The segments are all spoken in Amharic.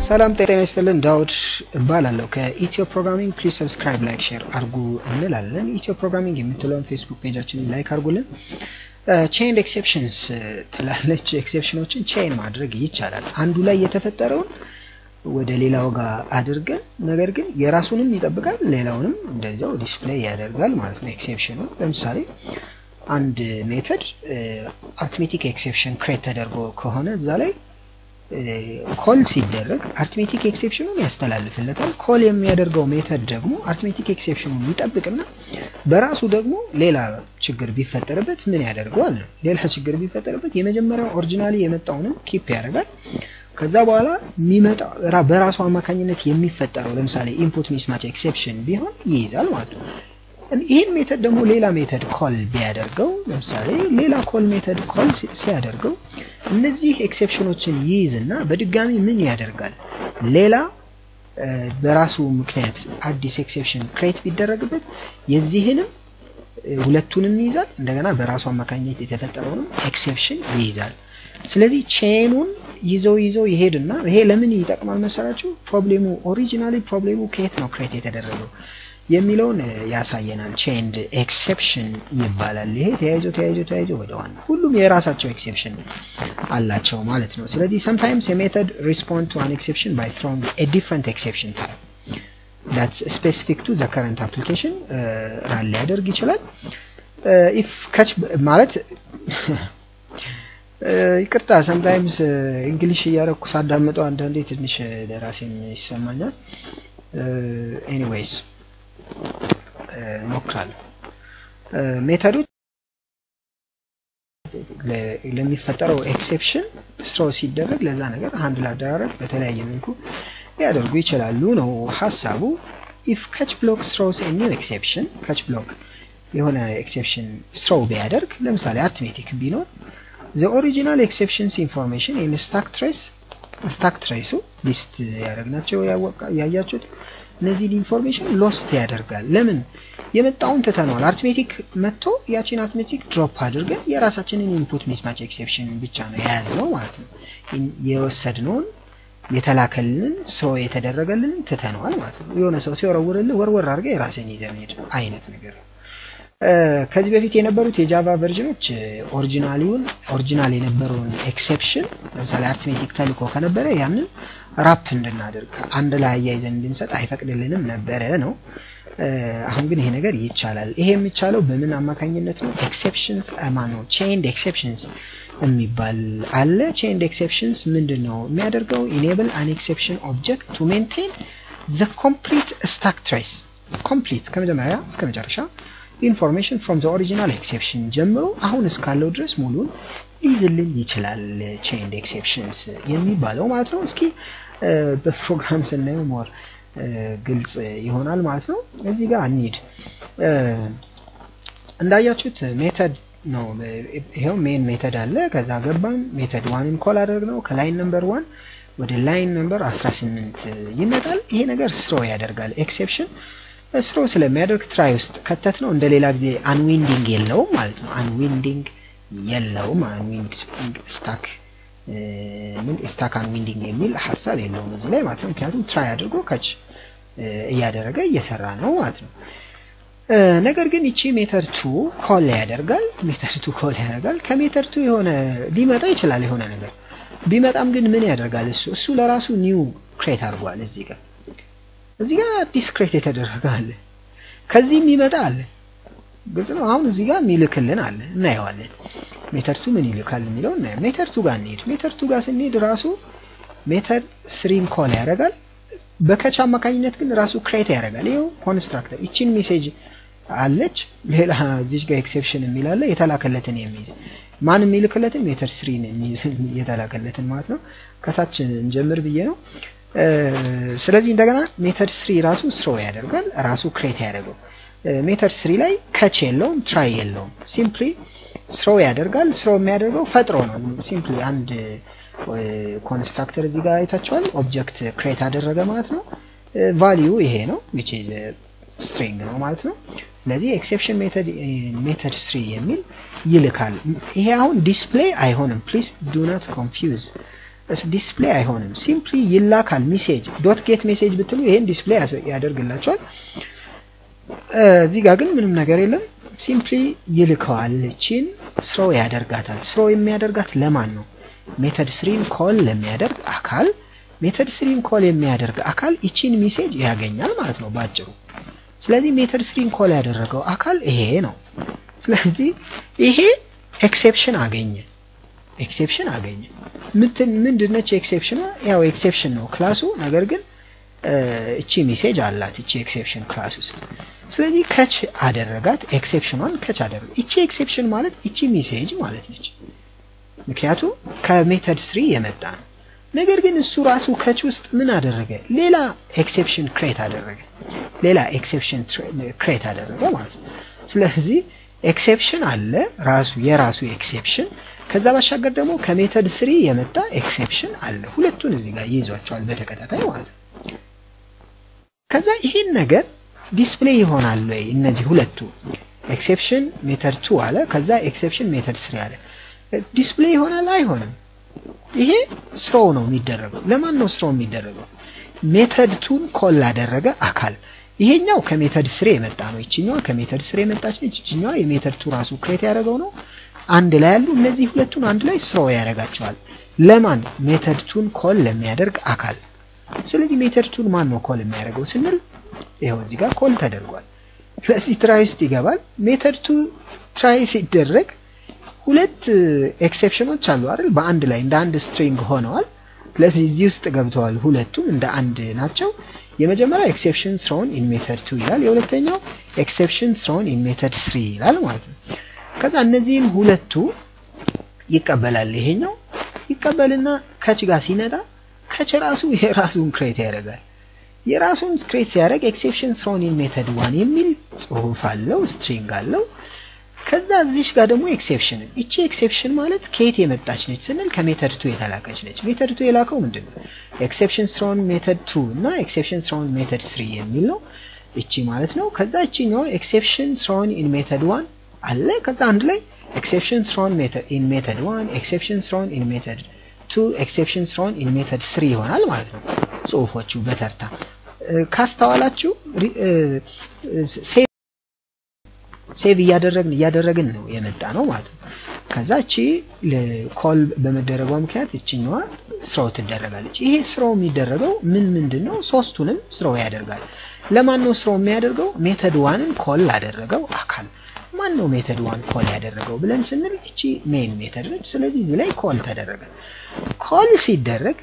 ሰላም ጤና ይስጥልን። ዳውድ እባላለሁ ከኢትዮ ፕሮግራሚንግ። ፕሊዝ ሰብስክራይብ፣ ላይክ፣ ሼር አድርጉ እንላለን። ኢትዮ ፕሮግራሚንግ የምትለውን ፌስቡክ ፔጃችንን ላይክ አድርጉልን። ቼን ኤክሴፕሽንስ ትላለች። ኤክሴፕሽኖችን ቼን ማድረግ ይቻላል። አንዱ ላይ የተፈጠረውን ወደ ሌላው ጋር አድርገን ነገር ግን የራሱንም ይጠብቃል ሌላውንም እንደዚያው ዲስፕሌይ ያደርጋል ማለት ነው። ኤክሴፕሽኑ ለምሳሌ አንድ ሜተድ አርትሜቲክ ኤክሴፕሽን ክሬት ተደርጎ ከሆነ እዛ ላይ ኮል ሲደረግ አርትሜቲክ ኤክሴፕሽኑን ያስተላልፍለታል። ኮል የሚያደርገው ሜተድ ደግሞ አርትሜቲክ ኤክሴፕሽኑን ይጠብቅና በራሱ ደግሞ ሌላ ችግር ቢፈጠርበት ምን ያደርገዋል? ሌላ ችግር ቢፈጠርበት የመጀመሪያው ኦሪጂናሊ የመጣውንም ኪፕ ያደርጋል። ከዛ በኋላ የሚመጣ በራሱ አማካኝነት የሚፈጠረው ለምሳሌ ኢንፑት ሚስማች ኤክሴፕሽን ቢሆን ይይዛል ማለት ነው። ይህን ሜተድ ደግሞ ሌላ ሜተድ ኮል ቢያደርገው ለምሳሌ ሌላ ኮል ሜተድ ኮል ሲያደርገው እነዚህ ኤክሴፕሽኖችን ይይዝና በድጋሚ ምን ያደርጋል? ሌላ በራሱ ምክንያት አዲስ ኤክሴፕሽን ክሬት ቢደረግበት የዚህንም ሁለቱንም ይይዛል። እንደገና በራሱ አማካኝነት የተፈጠረውንም ኤክሴፕሽን ይይዛል። ስለዚህ ቼኑን ይዘው ይዘው ይሄድና ይሄ ለምን ይጠቅማል መሰላችሁ? ፕሮብሌሙ ኦሪጂናሊ ፕሮብሌሙ ከየት ነው ክሬት የተደረገው የሚለውን ያሳየናል። ቼንድ ኤክሴፕሽን ይባላል። ይሄ ተያይዞ ተያይዞ ተያይዞ ወደ ዋና ሁሉም የራሳቸው ኤክሴፕሽን አላቸው ማለት ነው። ስለዚህ sometimes a method respond to an exception by throwing a different exception type that's specific to the current application ራን ሊያደርግ ይችላል። if catch ማለት ይቅርታ ሰምታይምስ እንግሊሽ እያረኩ ሳዳምጠው አንዳንዴ ትንሽ ለራሴም ይሰማኛል። ኤኒዌይስ እሞክራለሁ። ሜተዶች ለሚፈጠረው ኤክሴፕሽን ስትሮ ሲደረግ ለዛ ነገር አንድ ላደራረግ በተለያየ መልኩ ሊያደርጉ ይችላሉ ነው ሀሳቡ። ኢፍ ካች ብሎክ ስትሮስ ኒው ኤክሴፕሽን ካች ብሎክ የሆነ ኤክሴፕሽን ስትሮ ቢያደርግ ለምሳሌ አርትሜቲክ ቢኖር ዘ ኦሪጂናል ኤክሴፕሽንስ ኢንፎርሜሽን ኢን ስታክ ትሬስ ስታክ ትሬሱ ሊስት ያደረግናቸው ያያችሁት እነዚህን ኢንፎርሜሽን ሎስት ያደርጋል። ለምን የመጣውን ትተነዋል። አርትሜቲክ መጥቶ ያቺን አርትሜቲክ ድሮፕ አድርገን የራሳችንን ኢንፑት ሚስማች ኤክሴፕሽን ብቻ ነው የያዝነው ማለት ነው። የወሰድነውን የተላከልንን ሰው የተደረገልንን ትተነዋል ማለት ነው። የሆነ ሰው ሲወረውርልህ ወርወር አድርገህ የራስን ይዘህ መሄድ አይነት ነገር ነው። ከዚህ በፊት የነበሩት የጃቫ ቨርዥኖች ኦሪጂናሊውን ኦሪጂናል የነበረውን ኤክሴፕሽን ለምሳሌ አርትሜቲክ ተልኮ ከነበረ ያንን ራፕ እንድናደርግ አንድ ላይ አያይዘን እንድንሰጥ አይፈቅድልንም ነበረ ነው። አሁን ግን ይሄ ነገር ይቻላል። ይሄ የሚቻለው በምን አማካኝነት ነው? ኤክሴፕሽንስ ማነው ቼንድ ኤክሴፕሽንስ የሚባል አለ። ቼንድ ኤክሴፕሽንስ ምንድን ነው የሚያደርገው? ኢኔብል አን ኤክሴፕሽን ኦብጀክት ቱ ሜንቴን ዘ ኮምፕሊት ስታክ ትሬስ ኮምፕሊት ከመጀመሪያ እስከ መጨረሻ ኢንፎርሜሽን ፍሮም ዘ ኦሪጂናል ኤክሴፕሽን ጀምሮ አሁን እስካለው ድረስ ሙሉን ሊይዝልን ይችላል። ቼንድ ኤክሴፕሽንስ የሚባለው ማለት ነው። እስኪ በፕሮግራም ስናየው ሞር ግልጽ ይሆናል ማለት ነው። እዚህ ጋር እንሂድ። እንዳያችሁት ሜተድ ነው። ይሄው ሜን ሜተድ አለ። ከዛ ገባን ሜተድ ዋንን ኮል አደረግ ነው። ከላይን ነምበር ዋን ወደ ላይን ነምበር 18 ይመጣል። ይሄ ነገር ስትሮ ያደርጋል ኤክሴፕሽን ስሮ ስለሚያደርግ ትራይ ውስጥ ከተት ነው። እንደ ሌላ ጊዜ አንዊንዲንግ የለውም ማለት ነው። አንዊንዲንግ የለውም። አንዊንድ ስታክ ምን ስታክ አንዊንዲንግ የሚል ሀሳብ የለውም እዚህ ላይ ማለት ነው። ምክንያቱም ትራይ አድርጎ ከች እያደረገ እየሰራ ነው ማለት ነው። ነገር ግን ይቺ ሜተር ቱ ኮል ያደርጋል። ሜተር ቱ ኮል ያደርጋል። ከሜተር ቱ የሆነ ሊመጣ ይችላል የሆነ ነገር ቢመጣም ግን ምን ያደርጋል እሱ እሱ ለራሱ ኒው ክሬት አድርጓል እዚህ ጋር እዚህ ጋር አዲስ ክሬት የተደረገ አለ። ከዚህም ይመጣ አለ። ግልጽ ነው። አሁን እዚህ ጋር የሚልክልን አለ እናየዋለን። ሜተር ቱ ምን ይልካል የሚለው እናየው። ሜተር ቱ ጋር እንሄድ። ሜተር ቱ ጋር ስንሄድ ራሱ ሜተር ስሪን ኮል ያደርጋል። በከች አማካኝነት ግን ራሱ ክሬት ያደርጋል። ይኸው ኮንስትራክተር ይቺን ሜሴጅ አለች። ሌላ እዚች ጋር ኤክሴፕሽን የሚል አለ። የተላከለትን የሚይዝ ማን የሚልክለትን ሜተር ስሪን የተላከለትን ማለት ነው። ከታች እንጀምር ብዬ ነው። ስለዚህ እንደገና ሜተድ ስሪ ራሱ ስሮ ያደርጋል ራሱ ክሬት ያደርገው ሜተድ ስሪ ላይ ከች የለውም ትራይ የለውም ሲምፕሊ ስሮ ያደርጋል ስሮ የሚያደርገው ፈጥሮ ነው ሲምፕሊ አንድ ኮንስትራክተር እዚህ ጋር አይታችኋል ኦብጀክት ክሬት አደረገ ማለት ነው ቫሊዩ ይሄ ነው which is string ነው ማለት ነው ስለዚህ ኤክሴፕሽን ሜተድ ሜተድ ስሪ የሚል ይልካል ይሄ አሁን ዲስፕሌይ አይሆንም ፕሊዝ ዱ ናት ኮንፊውዝ ዲስፕሌይ አይሆንም። ሲምፕሊ ይላካል ሜሴጅ ዶት ጌት ሜሴጅ ብትሉ ይሄን ዲስፕሌይ ያደርግላቸዋል። እዚህ ጋር ግን ምንም ነገር የለም። ሲምፕሊ ይልከዋል። እቺን ስሮው ያደርጋታል። ስሮው የሚያደርጋት ለማን ነው? ሜተድ ስሪን ኮል ለሚያደርግ አካል ሜተድ ስሪን ኮል የሚያደርግ አካል ይቺን ሜሴጅ ያገኛል ማለት ነው ባጭሩ። ስለዚህ ሜተድ ስሪን ኮል ያደረገው አካል ይሄ ነው። ስለዚህ ይሄ ኤክሴፕሽን አገኘ ኤክሴፕሽን አገኘ። ምትን ምንድነች ኤክሴፕሽኗ? ያው ኤክሴፕሽን ነው ክላሱ። ነገር ግን እቺ ሜሴጅ አላት እቺ ኤክሴፕሽን ክላስ ውስጥ። ስለዚህ ከች አደረጋት፣ ኤክሴፕሽኗን ከች አደረገ። እቺ ኤክሴፕሽን ማለት እቺ ሜሴጅ ማለት ነች። ምክንያቱም ከሜተድ ስሪ የመጣ ነው። ነገር ግን እሱ ራሱ ከች ውስጥ ምን አደረገ? ሌላ ኤክሴፕሽን ክሬት አደረገ። ሌላ ኤክሴፕሽን ክሬት አደረገ ማለት ነው። ስለዚህ ኤክሴፕሽን አለ ራሱ የራሱ ኤክሴፕሽን ከዛ ባሻገር ደግሞ ከሜተድ ስሪ የመጣ ኤክሴፕሽን አለ። ሁለቱን እዚህ ጋር ይይዟቸዋል በተከታታይ ማለት ነው። ከዛ ይህን ነገር ዲስፕሌይ ይሆናል ወይ? እነዚህ ሁለቱ ኤክሴፕሽን ሜተድ ቱ አለ፣ ከዛ ኤክሴፕሽን ሜተድ ስሪ አለ። ዲስፕሌይ ይሆናል አይሆንም? ይሄ ስሮው ነው የሚደረገው። ለማን ነው ስሮው የሚደረገው? ሜተድ ቱን ኮል ላደረገ አካል። ይሄኛው ከሜተድ ስሪ የመጣ ነው። ይችኛዋ ከሜተድ ስሪ የመጣች ነች። ይችኛዋ የሜተድ ቱ ራሱ ክሬት ያደረገው ነው። አንድ ላይ ያሉ እነዚህ ሁለቱን አንድ ላይ ስሮው ያደርጋቸዋል። ለማን? ሜተድ ቱን ኮል ለሚያደርግ አካል። ስለዚህ ሜተድ ቱን ማን ነው ኮል የሚያደርገው ስንል ይኸው እዚህ ጋር ኮል ተደርጓል። ስለዚህ ትራይ ውስጥ ይገባል። ሜተድ ቱ ትራይ ሲደረግ ሁለት ኤክሴፕሽኖች አሉ አይደል? በአንድ ላይ እንደ አንድ ስትሪንግ ሆነዋል። ስለዚህ እዚህ ውስጥ ገብተዋል። ሁለቱም እንደ አንድ ናቸው። የመጀመሪያው ኤክሴፕሽን ስሮን ኢን ሜተድ ቱ ይላል። የሁለተኛው ኤክሴፕሽን ስሮን ኢን ሜተድ ስሪ ይላል ማለት ነው። ከዛ እነዚህን ሁለቱ ይቀበላል። ይሄኛው ይቀበልና ከች ጋር ሲመጣ ከች ራሱ የራሱን ክሬት ያደርጋል። የራሱን ክሬት ሲያደርግ ኤክሴፕሽን ስሮን ኢን ሜተድ ዋን የሚል ጽሁፍ አለው፣ ስትሪንግ አለው። ከዛ እዚሽ ጋር ደግሞ ኤክሴፕሽን እቺ ኤክሴፕሽን ማለት ከየት የመጣች ነች ስንል ከሜተድ ቱ የተላከች ነች። ሜተድ ቱ የላከው ምንድን ነው? ኤክሴፕሽን ስሮን ሜተድ ቱ እና ኤክሴፕሽን ስሮን ሜተድ ስሪ የሚል ነው። እቺ ማለት ነው። ከዛ እቺኛው ኤክሴፕሽን ስሮን ኢን ሜተድ ዋን አለ። ከዛ አንድ ላይ ኤክሴፕሽን ስሮን ኢን ሜተድ ዋን፣ ኤክሴፕሽን ስሮን ኢን ሜተድ ቱ፣ ኤክሴፕሽን ስሮን ኢን ሜተድ ስሪ ይሆናል ማለት ነው። ጽሁፎቹ በተርታ ካስተዋላችሁ ሴቭ እያደረግን እያደረግን ነው የመጣ ነው ማለት ነው። ከዛ እቺ ኮል በመደረጓ ምክንያት እችኛዋ ስራው ትደረጋለች። ይሄ ስራው የሚደረገው ምን ምንድን ነው? ሶስቱንም ስራው ያደርጋል። ለማን ነው ስራው የሚያደርገው? ሜተድ ዋንን ኮል ላደረገው አካል ማን ነው ሜተድ ዋን ኮል ያደረገው ብለን ስንል እቺ ሜን ሜተድ ነች። ስለዚህ እዚህ ላይ ኮል ተደረገ። ኮል ሲደረግ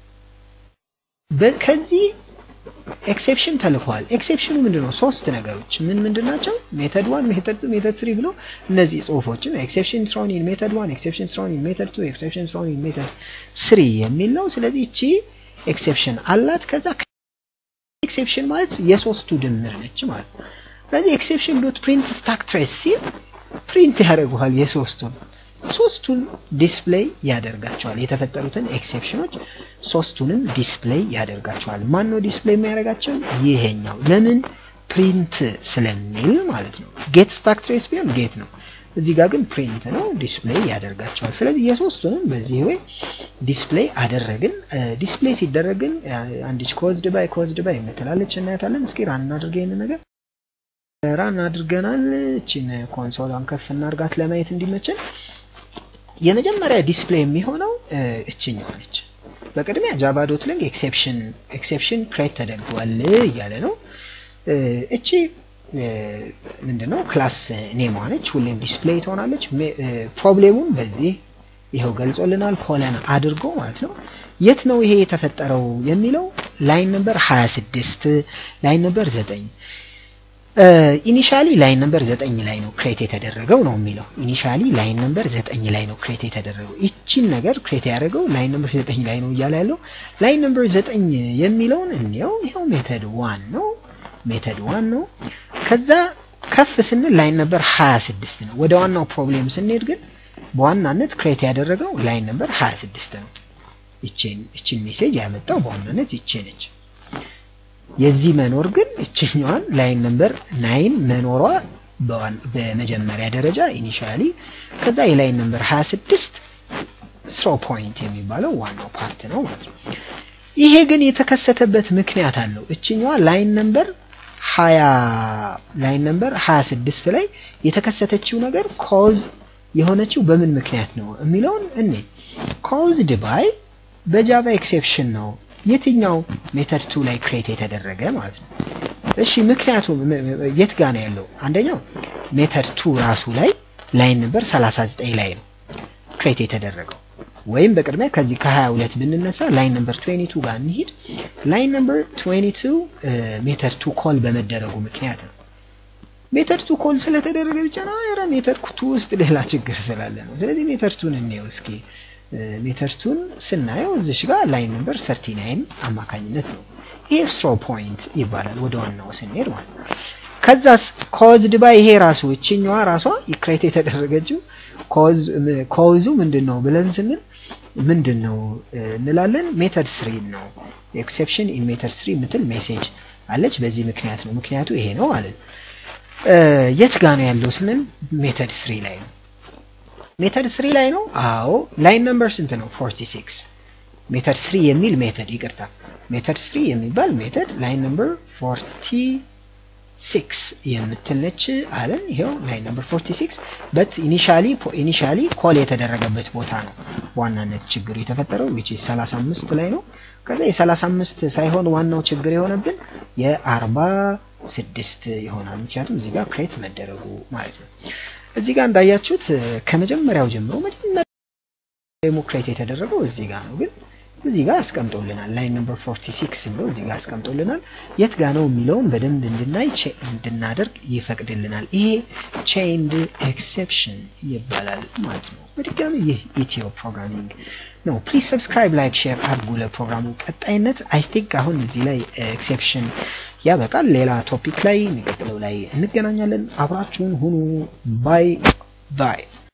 ከዚህ ኤክሴፕሽን ተልኳል። ኤክሴፕሽኑ ምንድነው? ሶስት ነገሮች ምን ምንድን ናቸው? ሜተድ ዋን፣ ሜተድ ቱ፣ ሜተድ ትሪ ብሎ እነዚህ ጽሁፎችን ኤክሴፕሽን ስሮን ኢን ሜተድ ዋን፣ ኤክሴፕሽን ስሮን ኢን ሜተድ ቱ፣ ኤክሴፕሽን ስሮን ኢን ሜተድ ስሪ የሚል ነው። ስለዚህ እቺ ኤክሴፕሽን አላት። ከዛ ኤክሴፕሽን ማለት የሶስቱ ድምር ነች ማለት ነው። ስለዚህ ኤክሴፕሽን ዶት ፕሪንት ስታክ ትሬስ ሲል ፕሪንት ያደርገዋል የሶስቱን ሶስቱን ዲስፕሌይ ያደርጋቸዋል። የተፈጠሩትን ኤክሴፕሽኖች ሶስቱንም ዲስፕሌይ ያደርጋቸዋል። ማን ነው ዲስፕሌይ የሚያደርጋቸው? ይሄኛው። ለምን? ፕሪንት ስለሚል ማለት ነው። ጌት ስታክ ትሬስ ቢሆን ጌት ነው። እዚህ ጋር ግን ፕሪንት ነው፣ ዲስፕሌይ ያደርጋቸዋል። ስለዚህ የሶስቱንም በዚህ ወይ ዲስፕሌይ አደረግን። ዲስፕሌይ ሲደረግ ግን አንዲች ኮዝድ ባይ ኮዝድ ባይ የምትላለች እናያታለን። እስኪ ራን እናድርገ ይህን ነገር ራን አድርገናል። እቺን ኮንሶሏን ከፍ እናርጋት ለማየት እንዲመችን የመጀመሪያ ዲስፕሌይ የሚሆነው እችኛዋ ነች። በቅድሚያ ጃቫ ዶት ሊንክ ኤክሴፕሽን ኤክሴፕሽን ክሬት ተደርጓል እያለ ነው። እቺ ምንድነው ክላስ ኔሟ ነች። ሁሌም ዲስፕሌይ ትሆናለች። ፕሮብሌሙን በዚህ ይኸው ገልጾልናል። ኮለን አድርጎ ማለት ነው። የት ነው ይሄ የተፈጠረው የሚለው ላይን ነምበር 26 ላይን ነምበር 9 ኢኒሻሊ ላይን ነምበር ዘጠኝ ላይ ነው ክሬት የተደረገው ነው የሚለው። ኢኒሻሊ ላይን ነምበር ዘጠኝ ላይ ነው ክሬት የተደረገው። ይቺን ነገር ክሬት ያደረገው ላይን ነምበር ዘጠኝ ላይ ነው እያለ ያለው ላይን ነምበር ዘጠኝ የሚለውን እንየው። ይኸው ሜተድ ዋን ነው ሜተድ ዋን ነው። ከዛ ከፍ ስንል ላይን ነምበር 26 ነው። ወደ ዋናው ፕሮብሌም ስንሄድ ግን በዋናነት ክሬት ያደረገው ላይን ነምበር 26 ነው። ይቺን ይቺን ሜሴጅ ያመጣው በዋናነት ይቺ ነች። የዚህ መኖር ግን እችኛዋን ላይን ነምበር ናይን መኖሯ በመጀመሪያ ደረጃ ኢኒሻሊ ከዛ የላይን ነምበር 26 ስሮ ፖይንት የሚባለው ዋናው ፓርት ነው ማለት ነው። ይሄ ግን የተከሰተበት ምክንያት አለው። እችኛዋ ላይን ነምበር ሀያ ላይን ነምበር ሀያ ስድስት ላይ የተከሰተችው ነገር ኮዝ የሆነችው በምን ምክንያት ነው የሚለውን እኔ ኮዝድ ባይ በጃቫ ኤክሴፕሽን ነው የትኛው ሜተድ ቱ ላይ ክሬት የተደረገ ማለት ነው። እሺ ምክንያቱ የት ጋ ነው ያለው? አንደኛው ሜተድ ቱ ራሱ ላይ ላይን ነምበር 39 ላይ ነው ክሬት የተደረገው። ወይም በቅድሚያ ከዚህ ከ22 ብንነሳ ላይን ነምበር 22 ጋር እንሂድ። ላይን ነምበር 22 ሜተድ ቱ ኮል በመደረጉ ምክንያት ነው። ሜተድ ቱ ኮል ስለተደረገ ብቻ ነው ኧረ ሜተድ ቱ ውስጥ ሌላ ችግር ስላለ ነው። ስለዚህ ሜተድ ቱን እንየው እስኪ። ሜተድ ቱን ስናየው እዚሽ ጋር ላይን ነምበር 39 አማካኝነት ነው። ይሄ ስትሮ ፖይንት ይባላል ወደ ዋናው ስንሄድ ማለት ነው። ከዛስ ኮዝድ ባይ ይሄ ራሱ እችኛዋ ራሷ ክሬት የተደረገችው ኮዙ ምንድን ነው ብለን ስንል ምንድን ነው እንላለን? ሜተድ ስሪ ነው። ኤክሴፕሽን ኢን ሜተድ ስሪ የምትል ሜሴጅ አለች። በዚህ ምክንያት ነው። ምክንያቱ ይሄ ነው ማለት የት ጋ ነው ያለው ስንል ሜተድ ስሪ ላይ ነው። ሜተድ ስሪ ላይ ነው። አዎ ላይን ነምበር ስንት ነው? 46 ሜተድ ስሪ የሚል ሜተድ ይቅርታ፣ ሜተድ ስሪ የሚባል ሜተድ ላይን ነምበር 46 የምትል ነች አለን። ይሄው ላይን ነምበር 46 በት ኢኒሻሊ ኢኒሻሊ ኮል የተደረገበት ቦታ ነው ዋናነት ችግሩ የተፈጠረው which is 35 ላይ ነው። ከዛ የ35 ሳይሆን ዋናው ችግር የሆነብን የ46 ይሆናል። ምክንያቱም እዚህ ጋር ክሬት መደረጉ ማለት ነው። እዚህ ጋር እንዳያችሁት ከመጀመሪያው ጀምሮ መጀመሪያ ደግሞ ክሬት የተደረገው እዚህ ጋር ነው ግን እዚህ ጋር አስቀምጦልናል። ላይን ነምበር 46 ብሎ እዚህ ጋር አስቀምጦልናል። የት ጋር ነው የሚለውን በደንብ እንድናይ እንድናደርግ ይፈቅድልናል። ይሄ ቼይንድ ኤክሴፕሽን ይባላል ማለት ነው። በድጋሚ ይህ ኢትዮ ፕሮግራሚንግ ነው። ፕሊዝ ሰብስክራይብ፣ ላይክ፣ ሼር አድርጉ ለፕሮግራሙ ቀጣይነት። አይ ቲንክ አሁን እዚህ ላይ ኤክሴፕሽን ያበቃል። ሌላ ቶፒክ ላይ የሚቀጥለው ላይ እንገናኛለን። አብራችሁን ሁኑ። ባይ ባይ